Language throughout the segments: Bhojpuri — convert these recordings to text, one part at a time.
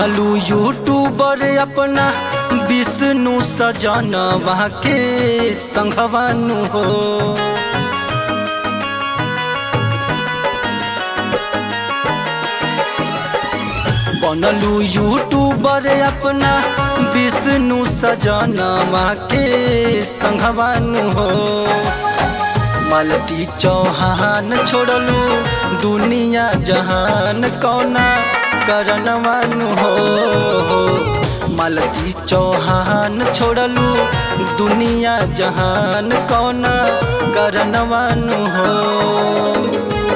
बनलू यूट्यूबर अपना विष्णु सजनवा के संघवानु हो बनलू यूट्यूबर अपना विष्णु सजनवा के संघवानु हो मालती चौहान छोड़लू दुनिया जहान कौना करनवानु हो मालती चौहान छोड़लू दुनिया जहान कौना करनवानु हो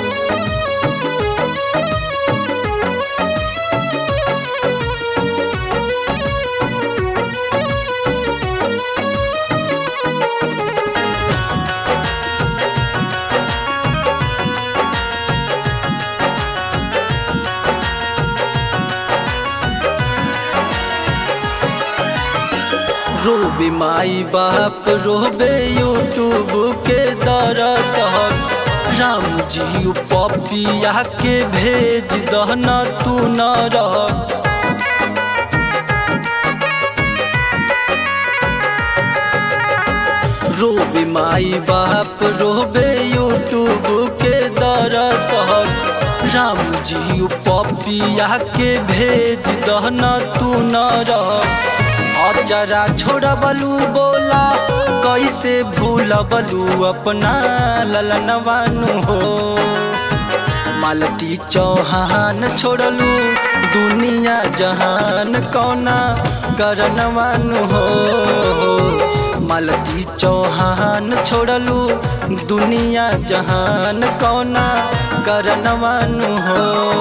रोबे माई बाप रोबे यूट्यूब के दरस राम जी पपिया के भेज दहना तू न रह रोबे माई बाप रोबे यूट्यूब के दरस राम जी पपिया के भेज दहना तू न रह अचरा छोड़बलू बोला कैसे भूलबलू अपना ललनवानु हो मालती चौहान छोड़लू दुनिया जहान कौना करनवानु हो मालती चौहान छोड़लू दुनिया जहान कौना करनवानु हो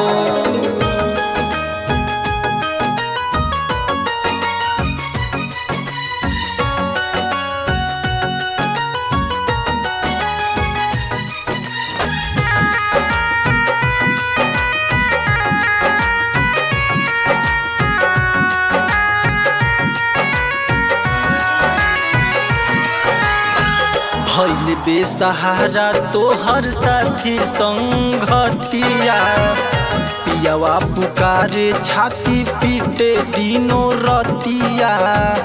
भैल बेसहारा तोहर साथी संगतिया पियावा पुकारे छाती पीटे दिनो रतिया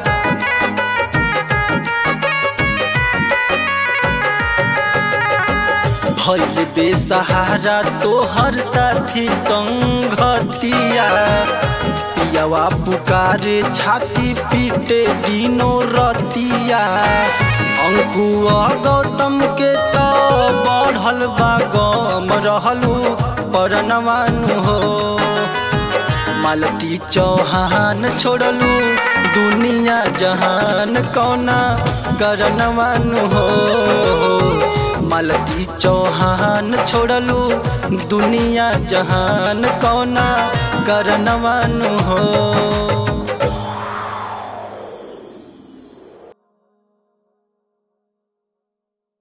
भैल बेसहारा तोहर साथी संगतिया पियावा पुकारे छाती पीटे दिनो रतिया अंकुआ गौतम के तो बढ़ल बा गम रहलू परनवानु हो मालती चौहान छोड़लू दुनिया जहान कौना करनवानु हो मालती चौहान छोड़लू दुनिया जहान कौना करनवानु हो